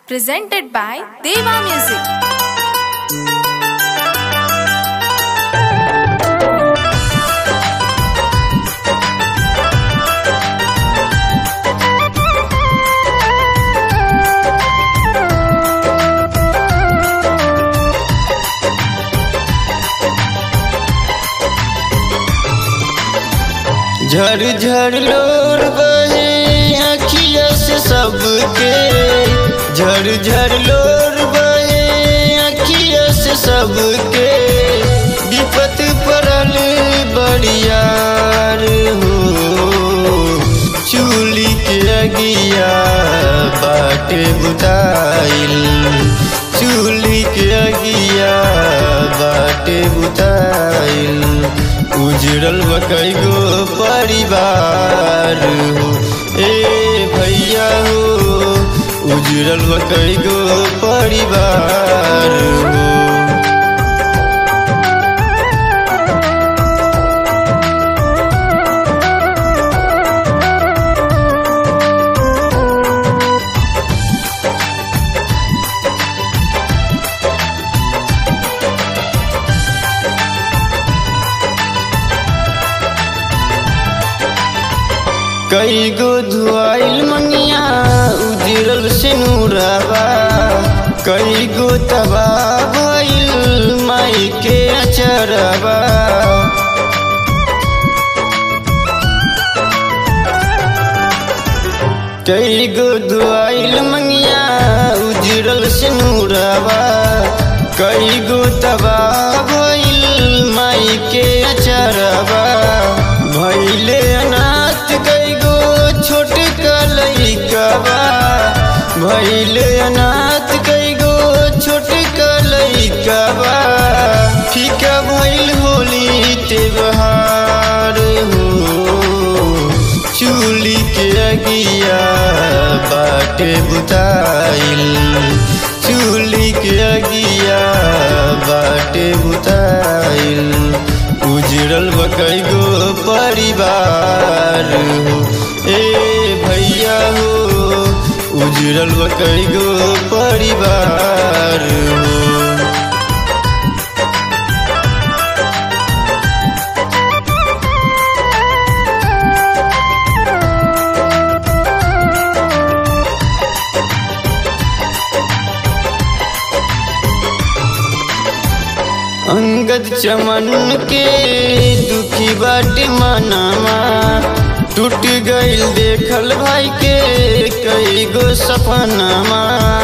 presented by Deva Music. झर झर लोर बहे अखिया से सबके झर झर लोर बहे अखिया से सबके विपत पड़ल बड़ियार हो चूली के अगिया बाटे बुताइल चूली के अगिया बाटे बुताइल उजड़ल बकई गो परिवार हो ए भैया हो उजड़ल बकई गो परिवार हो कई गो धुआइल मंगिया उजरल से नूराबा कई गो तबाह भइल माई के अचरबा कई गो धुआइल मंगिया उजरल से नूराबा कई गो तबाह भइल माई के अचरबा भइले अनाथ कई गो छोट कलैकबा भइले अनाथ कई गो छोट कलैकबा फीका भइल होली त्योहार हो चूली के अगिया बाटे बुताइल चूली के अगिया बाटे बुताइल उजड़ल बकई गो परिवार हो ए भैया हो उजड़ल बकई गो परिवार हो अंगद चमन के दुखी बाटे मनामा टूट गईल देखल भाई के कई गो सपनामा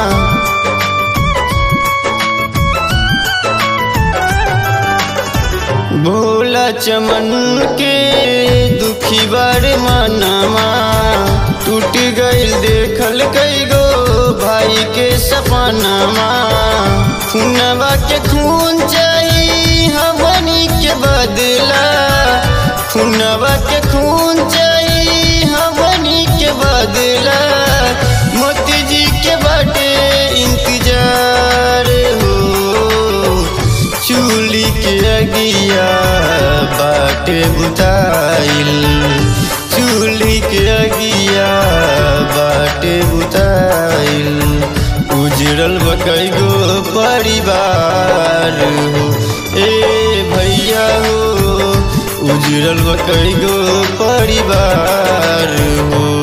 भोला चमन के दुखी बारे मनामा टूट गईल देखल कई गो भाई के सपनामा खूनवा के खून चाहिए हमनी के बदला खूनवा के खून चाहिए हमनी के बदला मोती जी के बाटे इंतजार हो चूली के अगिया बाटे बुताइल चूली के अगिया बाटे बुताइल उजड़ल बकई गो परिवार हो ए भैया हो उजड़ल बकई गो परिवार हो